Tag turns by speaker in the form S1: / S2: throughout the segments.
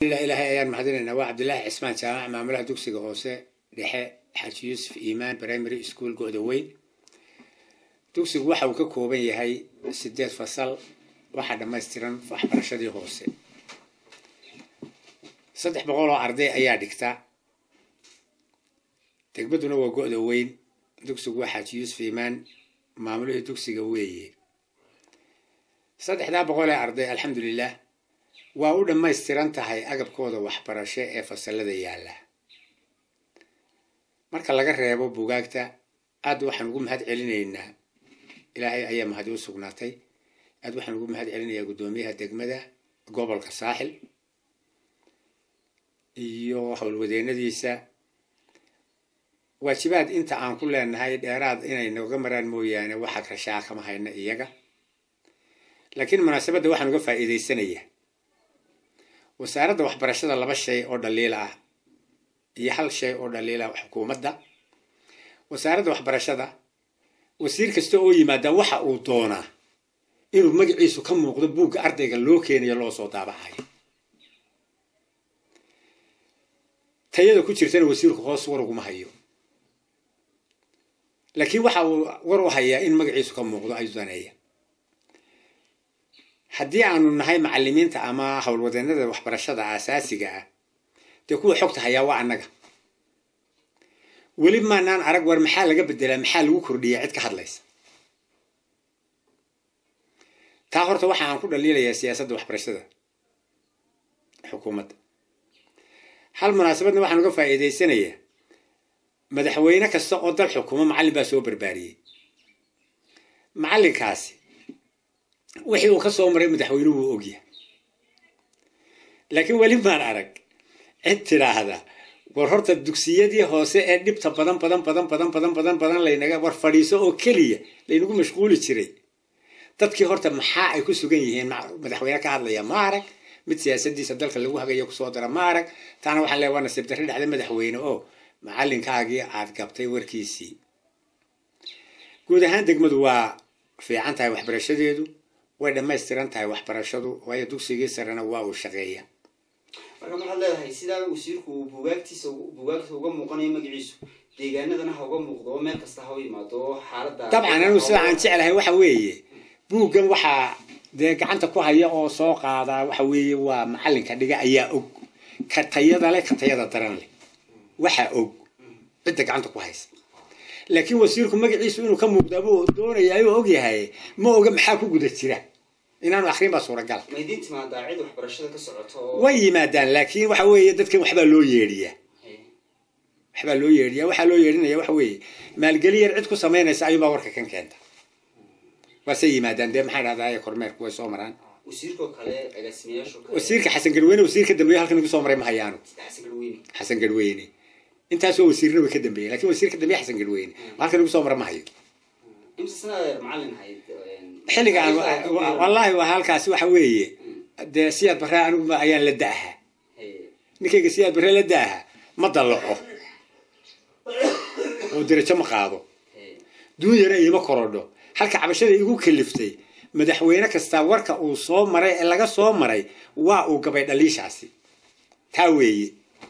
S1: ilaahay ayaan mahadinaynaa waa cabdilaahi cismaan jaamac maamulaha dugsiga hoose dhexe xaaji yuusuf iimaan primary school go-da weyn dugsigu waxa uu ka kooban yahay sideed fasal waxaa dhammaystiran waxbarashadii hoose saddex boqol oo arday ayaa dhigta degmaduna waa go-da weyn dugsigu waa xaaji yuusuf iimaan maamulihii dugsiga weeye saddexdaa boqol ee arday alxamdulilah waa u dhammaystiran tahay agabkooda waxbarasho ee fasalada yaalla marka laga reebo bugaagta aad waxaan ugu mahad celinaynaa ilaahay ayaa mahadi u sugnaatay aad waxaan ugu mahad celinayaa guddoomiyaha degmada gobolka saaxil iyo howlwadeennadiisa waajibaad inta aan ku leenahay dheeraad inay nooga maraan mooyaane waxaad rashaa kama hayna iyaga laakiin munaasabadda waxaan uga faa'iidaysanayaa wasaaradda waxbarashada laba shay oo dhaliila ah iyo hal shay oo dhaliila ah xukuumadda wasaaradda waxbarashada wasiir kasta oo yimaada waxa uu doonaa inuu magaciisu ka muuqdo buugga ardayga loo keenayo loo soo daabacayo tayada ku jirtana wasiirku hoos war uguma hayo laakiin waxa uu war u hayaa in magaciisu ka muuqdo ayuu daneeya haddii aanu nahay macalimiinta ama howlwadeennada waxbarashada asaasiga ah dee kuwa xogta hayaa waa annaga weli maanaan arag war maxaa laga bedelaa maxaa lagu kordhiyaa cid ka hadlaysa taa horta waxa aan ku dhaliilayaa siyaasadda waxbarashada xukuumadda hal munaasabadna waxaan uga faa'iidaysanayaa madaxweyne kasta oo dal xukumo macallin baa soo barbaariyey macallinkaasi wixii uu ka soo maray madaxweynuhu wuu ogyahay laakiin weli maan arag cid tidhaahda war horta dugsiyadii hoose ee dhibta badan badan badan badan badan badan badan laynaga war fadhiiso oo keliya laynagu mashquuli jiray dadkii horta maxaa ay ku sugan yihiin madaxweyne ka hadlaya ma arag mid siyaasadiisa dalka lagu hagayo kusoo dara ma arag taana waxaan leeya waa nasiib darri dhacda madaxweyne oo macalinkaagii aad gabtay warkiisii guud ahaan degmadu waa fiican tahay waxbarashadeedu way dhammaystiran tahay waxbarashadu waayo dugsigii sarena waa uu shaqeeya
S2: marka waxaad leedahay sidaa wasiirku uu bugaagtiisa bugaagta uga muuqanayo magaciisu deegaanadana ha uga muuqdo oo meel kasta ha u yimaado oo xaaladda
S1: dabcan anigu sida aan jeclahay waxa weeye buuggan waxaa dee gacanta ku haya oo soo qaadaa waxa weeye waa macallinka dhiga ayaa og ka tayada leh ka tayada daran leh waxaa og cidda gacanta ku haysa laakiin wasiirku magaciisu inuu ka muuqdaa buu doonayaa oo ogyahay ma oga maxaa ku guda jira inaanu akrin baa suuragal
S2: ma idiin timaadaa cid waxbarashada ka socoto oo
S1: way yimaadaan laakiin waxa weeye dadkan waxbaa loo yeedhiyaa waxbaa loo yeedhiyaa waxaa loo yeedhinaya waxa weeye maalgeli yar cid ku samaynaysa ayuunbaa warka kan keenta waase yimaadaan dee maxaa dhahdaa kormeerku way soo maraan
S2: wasiirkoo kale agaasimayaasho kale
S1: wasiirka xasan garweyne wasiirka dambeeye halkan igu soo maray ma hayaanu
S2: xasan garweyne
S1: xasan garweyne intaasoo wasiirna way ka dambeeyey lakin wasiirka dambeeye xasan garweyne halkan igu soo mara ma hayo
S2: imse sanadeer macallin hayd
S1: xilligaan wallaahi waa halkaasi waxa weeye dee siyaad barraa anigu ayaan la da'aha ninkayga siyaad barre la da'aha ma dallaco oo derajo ma qaado duunyana iima korodho halka cabashada igu kaliftay madaxweyne kastaa warka uu soo maray ee laga soo maray waa uu gabay dhaliishaasi taa weeye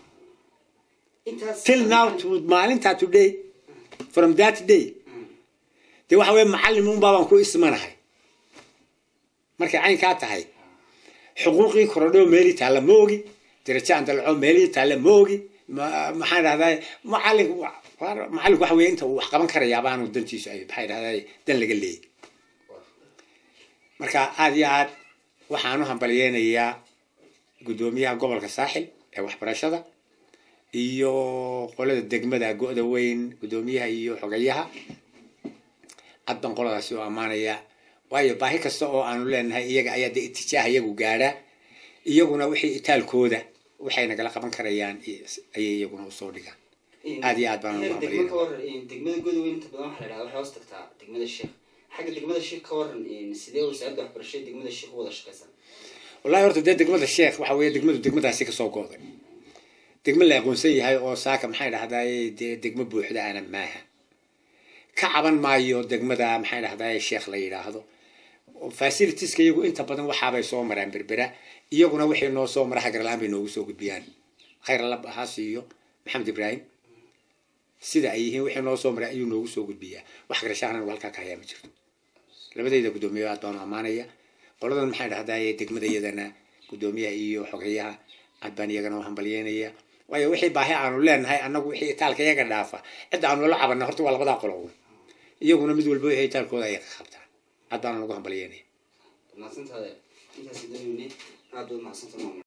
S1: till now to maalintaa today from that day dee waxa weye macallin unbaa baan ku ismanahay markay caynkaa tahay xuquuqii korodhoo meelii taalla ma ogi derajo aan dalaco meelii taalla ma ogi maxaan dhahdaa macallin macallinku waxa weye inta uu wax qaban karayaa baanu dantiisu ay maxay dhahdaa dan laga leeyay marka aada iyo aad waxaan u hambalyeynayaa guddoomiyaha gobolka saaxil ee waxbarashada iyo qolada degmada go-da weyn guddoomiyaha iyo xogayaha aad baan qoladaasi u ammaanaya waayo baahi kasta oo aanu leenahay iyaga ayaa dee itijaaha iyagu gaadhaa iyaguna wixii itaalkooda waxay nagala qaban karayaan ayay iyaguna usoo dhigaan aad iyo aad baan ugu
S2: degmo ka waran degmada godaweyn inta badan waxa la dhahda waxay hoos tagtaa degmada sheekh xagga degmada sheekh ka waran sidee wasaaradda waxbarashada degmada sheekh u wada shaqaysaa
S1: wallahi horta dee degmada sheekh waxa weeye degmadu degmadaasi kasoo go'day degmo la aqoonsan yahay oo saaka maxay dhahdaay dee degmo buuxda ana maaha ka caban maayo degmada maxay dhahdaay sheekh la yidhaahdo facilitieska iyagu inta badan waxaabay soo maraan berbera iyaguna wixii noo soo mara hagarlaan bay noogu soo gudbiyaan khayr alla ha siiyo maxamed ibraahim sida ay yihiin wixii noo soo maray ayuu noogu soo gudbiyaa wax garashaana halkaa ka hayaa ma jirto labadayda guddoomiye aad baan ammaanaya qoladan maxay dhahdaye degmada iyadana guddoomiyaha iyo xogeyaha aad baan iyagana u hambalyeynaya waayo wixii baahi aanu leenahay annagu wixii itaalka iyaga dhaafa cidda aanu la cabana horta waa labadaa qolo un iyaguna mid walba wixii itaalkooda ay qabtaan aad baana lagu hambalyeynaya
S2: mahadsantaada intaas doonayne aad baad mahadsantaha